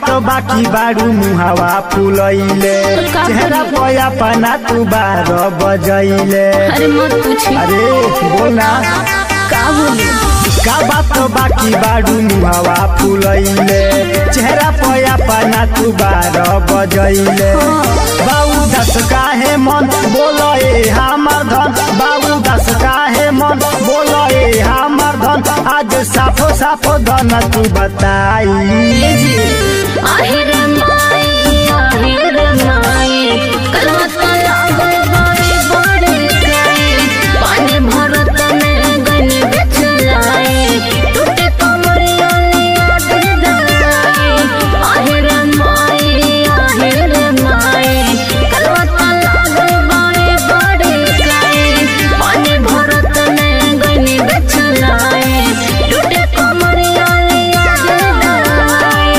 बात बाकी बारू मुहावा फुलैले का चेहरा करी? पया पना तू बार बजैले अरे मत पूछी अरे बोलना का बोली का बात बाकी बारू मुहावा फुलैले चेहरा पया पना तू बार बजैले बाबू दस काहे मन बोले हमर धन बाबू दस काहे मन बोले हमर धन आज साफो साफो धन तू बताई ये जी আহিर माई আহিर माई कलवा तो लागल बड़े बड़े काई पानी भरत में गन बिछलाई टूटे कमरिया लिया दे दलाई আহিर माई আহিर माई कलवा तो लागल बड़े बड़े काई पानी भरत में गन बिछलाई टूटे कमरिया लिया दे दलाई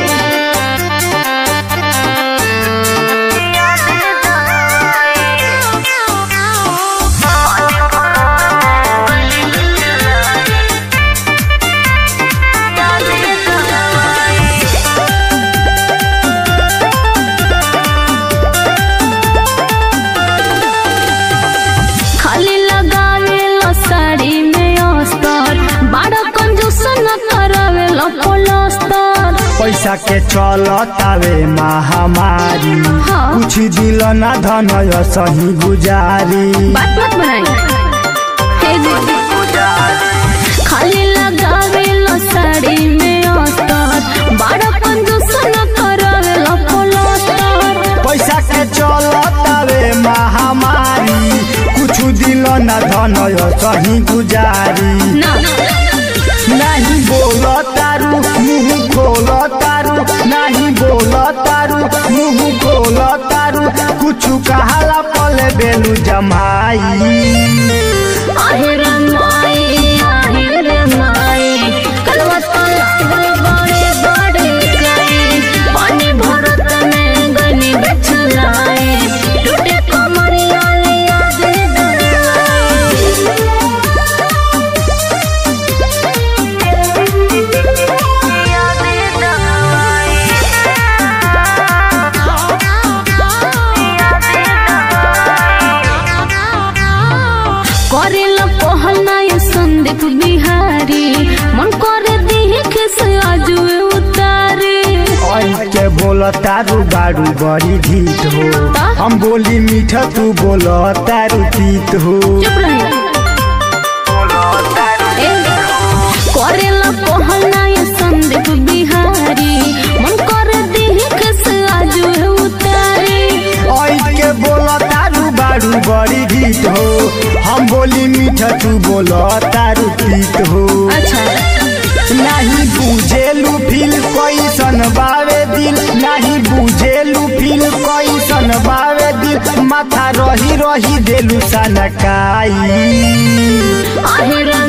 खाली लगावे लो साड़ी में अस्तर बड़ा कंजूस न करावे लो पलस्तर पैसा के चलतावे महामारी हाँ। कुछ दिल ना धन सही गुजारी बात मत बनाई हे जी खाली लगावे लो साड़ी में अस्तर बड़ा कंजूस न करावे लो पलस्तर पैसा के चलतावे महामारी कुछ दिल ना धन सही गुजारी ना नहीं बोल तारू मुंह खोल तारू नहीं बोल तारू मुंह खोल तारू कुछ कहाला पले बेलू जमाई আহিर माई আহিर माई कलवा तो लागल बड़े बड़े काई पानी भरत में गनी बिछलाई टूटे कमरिया लिया दे करेल पहलना ये संदीप बिहारी मन करे देखे से आजू उतारे आई के बोल तारू बारू बड़ी ढीठ हो हम बोली मीठा तू बोल तारू तीत हो चुप रही करेल पहलना ये संदीप बिहारी मन करे देखे से आजू उतारे आई के बोल तारू बारू बड़ी ढीठ हो हम बोली मीठा तू बोल तारू तीत हो अच्छा नहीं बुझेलू फील कैसन बावे दिल नहीं बुझेलू फील कैसन बावे दिल माथा रही रही देलू सनकाई আহিर